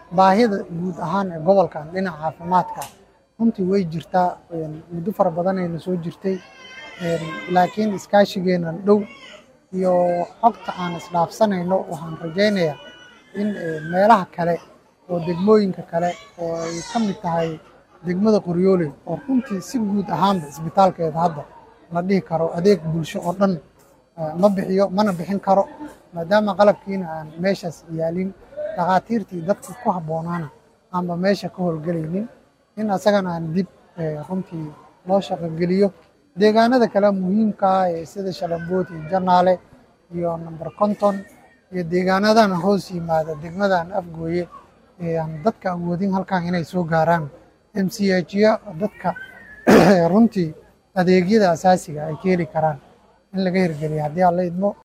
baahida guud ahaan ee gobolkan dhinaca caafimaadka runtii way jirtaa muddo fara badanayna soo jirtay laakiin iskaashigeenan dhow iyo xogta aan isdhaafsanayno waxaan rajaynayaa in meelaha kale oo degmooyinka kale oo ay ka mid tahay degmada qoryooley oo runtii si guud ahaanba isbitaalkeeda hadda la dhihi karo adeeg bulsho oo dhan ma bixiyo mana bixin karo maadaama qalabkiina aan meeshaas yaalin dhakhaatiirtii dadka ku habboonaana aanba meesha ka howlgelaynin in asagana aan dib runtii loo shaqogeliyo deegaanada kale muhiimka ah ee sida shalambood iyo janaale iyo number konton iyo deegaanadan hoos yimaada degmadan afgooye aan dadka awoodin halkan inay soo gaaraan m c h ya dadka runtii adeegyada asaasiga ay ka heli karaan in laga hirgeliya haddii aan la idmo